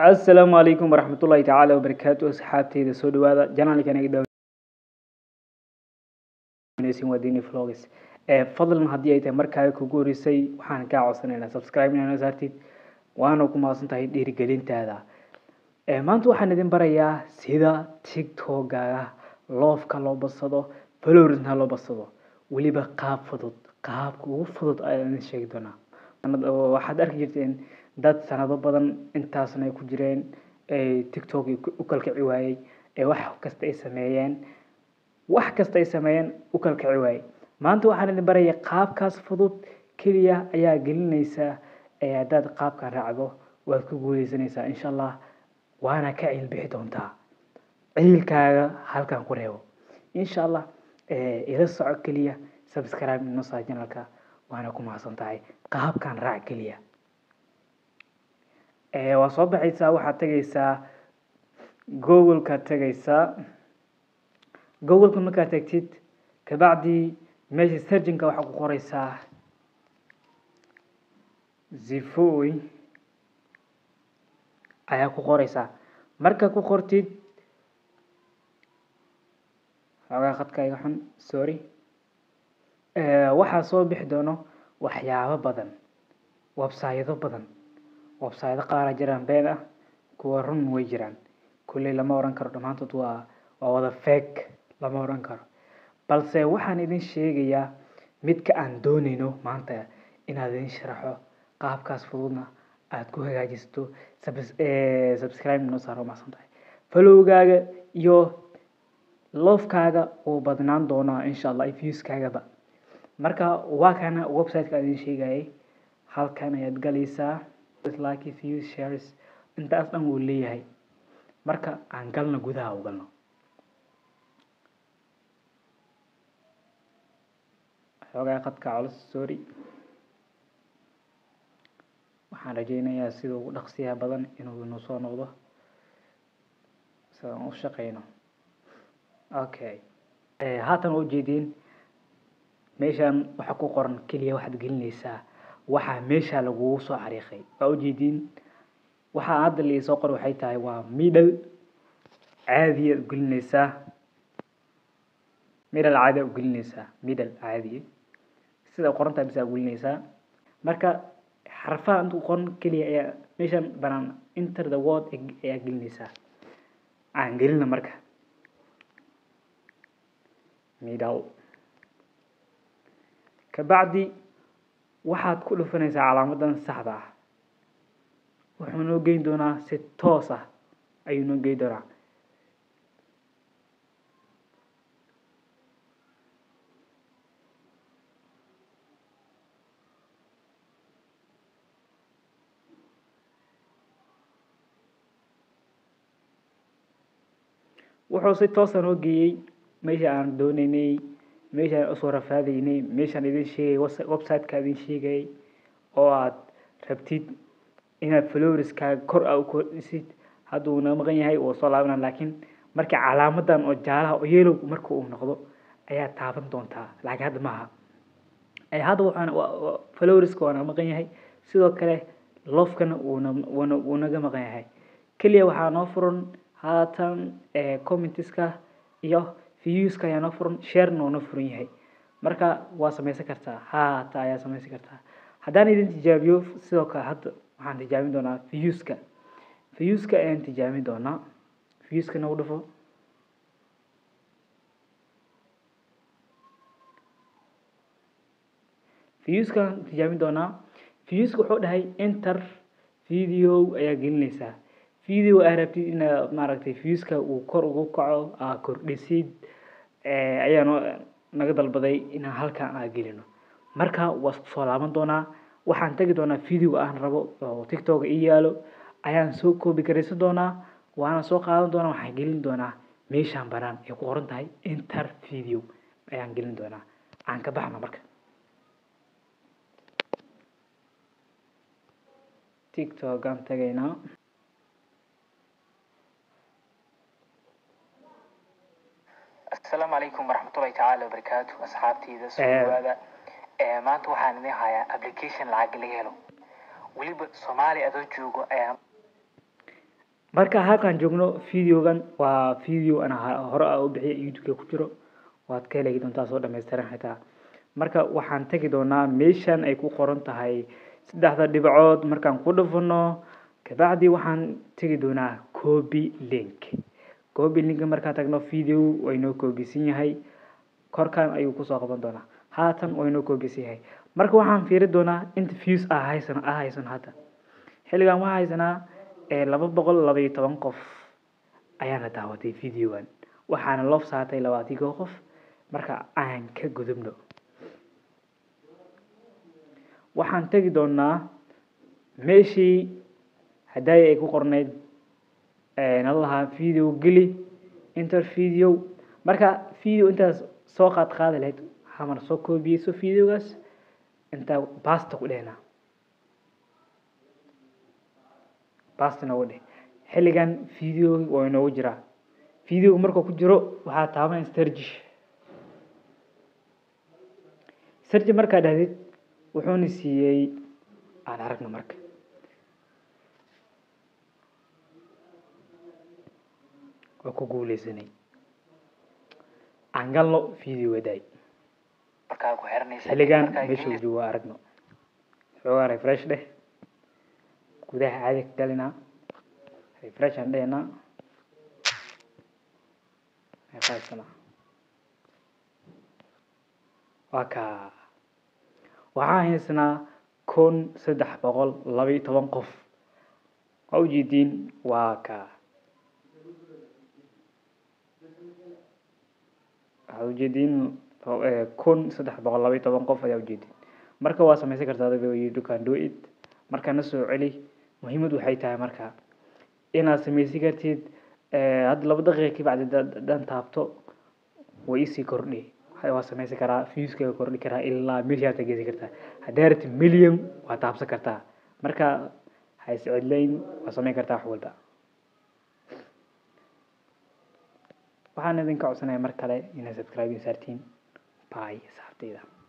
asalaamu calaykum waraxmatullaahi tacaala wabarakaatu asxaabteyda soo dhawaada janaalkan iga daawanaysin waa dini vlogs ee fadlan haddii ay tahay markaaga kugu horeysay waxaan kaa codsanaynaa subscribe inaa saartid waana ku mahadsan tahay dhiirigelintaada ee maanta waxaan idin barayaa sida tiktokaga loofka loo badsado falorisna loo badsado weliba qaab fudud qaabka ugu fudud ayaan idin sheegi doonaa waxaad arki jirteen dad sanado badan intaasna ay ku jireen tiktok u kalkici waayey ee wax kasta ay sameeyeen wax kasta ay sameeyeen u kalkici waayey maanta waxaan idin baraya qaabkaas fudud keliya ayaa gelinaysaa ee haddaad qaabkan raacdo waad ku guuleysanaysaa insha allah waana ka ciil bixi doontaa ciilkaaga halkan ku reebo insha allah ila soco keliya subscribe nosa janalka waana ku mahadsan tahay qaabkan raac keliya waa soo baxaysaa waxaad tegaysaa googleka tegaysaa googleka markaad tegtid kabacdii meesha serginka waxaa ku qoraysaa zifoy ayaa ku qoraysaa marka ku qortid xoogaa khadka iga xun sorry waxaa soo bixi doono waxyaabo badan websaydo badan websaydo qaara jiraan been ah kuwa run way jiraan kulley lama oran karo dhammaantood waa waa wada fake lama oran karo balse waxaan idin sheegayaa midka aan doonayno maanta inaad idin sharaxo qaabkaas fududna aad ku hagaajisato subscribe noo saaro macsan tahay falowgaaga iyo loofkaaga wuu badnaan doonaa insha allah viewskaagaba marka waa kana websiteka aan idin sheegayay halkan ayaad galaysaa like views shares intaas dhan wuu leeyahay marka aan galno gudaha u galno xoogaa qadka culus sorry waxaan rajeynayaa sida ugu dhaqsiyaha badan inuu inuu soo noqdo sidaan u shaqeyno okay haatan waa ujeediin meeshaan waxa ku qoran keliya waxaad gelinaysaa waxaa meesha lagugu soo xariiqay waa ujeediin waxaa hadda laisoo qor waxay tahay waa middle caadiya ugelinaysaa middle caadiya ugelinaysaa middle caadiya sida qorantaa bisa ugelinaysaa marka xarfaha intuu qoran keliya ayaa meeshan banaan enter the word ayaa gelinaysaa aan gelina marka middle kabacdi waxaad ku dhufanaysaa calaamadan saxda ah wuxuu noo geyn doonaa si toos ah ayuu noo geyn doonaa wuxuu si toosa noo geeyey meesha aan dooneynay meeshaan usoo rafaadaynay meeshaan idin sheegay websiteka idin sheegayay oo aad rabtid inaad floriskaaga kor a u kordhisid hadduu na maqan yahay wuu soo laabana laakiin markii calaamadan oo jaalaha oo yelow marka uu noqdo ayaa taaban doontaa laakiin hadda maaha hadda waxaan floriska waana maqan yahay sidoo kale lofkana wuuna wuuna wuu naga maqan yahay keliya waxaa noo furan haatan commentiska iyo viewska ayaa noo furan sharena noo furan yahay marka waa samaysan kartaa haata ayaa samaysan kartaa haddaan idin tijaabiyo sidoo kale hadda waxaan tijaabin doonaa viewska viewska ayaan tijaabin doonaa viewska nagu dhufo viewska tijaabin doonaa viewska wuxuu dhahay enter video ayaa gelinaysaa video aa rabtid inaad maaragtay viewska uu kor ugu kaco aa kordhisid ayaa noo naga dalbaday inaan halkan aa gelino marka waa isku soo laaban doonaa waxaan tegi doonaa video aan rabo oo tiktok ii yaalo ayaan soo koobi garaysan doonaa waana soo qaadan doonaa waxaan gelin doonaa meeshaan banaan ay ku qoran tahay enter video ayaan gelin doonaa aan ka baxno marka tiktok aan tagaynaa asalaamu calaykum waraxmatullahi tacaala wabarakaatu asxaabteyda soo dhawaada maanta waxaan idin hayaa application lacag laga helo weliba soomaali adoo joogo ayaa marka halkaan joogno videogan waa video ana hore a u bixiya youtube-ka ku jiro waad ka heli doontaa soo dhammaystiran xitaa marka waxaan tegi doonaa meeshan ay ku qoran tahay saddexda dhibcood markaan ku dhufano kabacdi waxaan tegi doonaa copy link copy link markaan tagno video waynoo koobisan yahay korkan ayuu kusoo qaban doonaa haatan waynoo koobisan yahay marka waxaan fiiri doonaa inta views ah haysan ah haysan hadda xilligan waxaa haysanaa laba boqol laba iyo toban qof ayaana daawatay videogan waxaana loof saatay labaatigo qof marka aan ka gudubno waxaan tegi doonaa meeshii hadaayi ay ku qorneyd nala lahaa video geli inter video marka video intaas soo qaad qaadi lahayd hamar soo koobiyeyso videogaas intaa basta ku dhehnaa basta noogu dheh xilligan video waa inoogu jiraa videoga markuu ku jiro waxaa taaban stargish sarji markaa dhahdid wuxuuna siiyey aan aragno marka waa ku guuleysanay aan galno video daay markaa ku xiranaysa xilligan meesha uu joogo waa aragno xoogaa refresh dheh gudaha caadi ka galinaa refresh aan dhehnaa qaybsanaa waa kaa waxaa haysanaa kun saddex boqol laba iyo toban qof waa ujeediin waa kaa waxaad ujeediin kun saddex boqol laba iyo toban qof ayaa ujeediin marka waa samaysan kartaa adiga you can do it marka na soo celi muhiimad waxay tahay marka inaad samaysan kartid hadda laba daqiiqa kabacdi dan taabto way isii kordhi waa samaysan karaa viewskaga kordhi karaa ilaa milyaarta geysan kartaa haddaa rabti million waa taabsan kartaa marka ha iscedlayn waa samayn kartaa wax walba waxaan idinka codsanaya mar kale inaad subscribe saartiin bye saxabteyda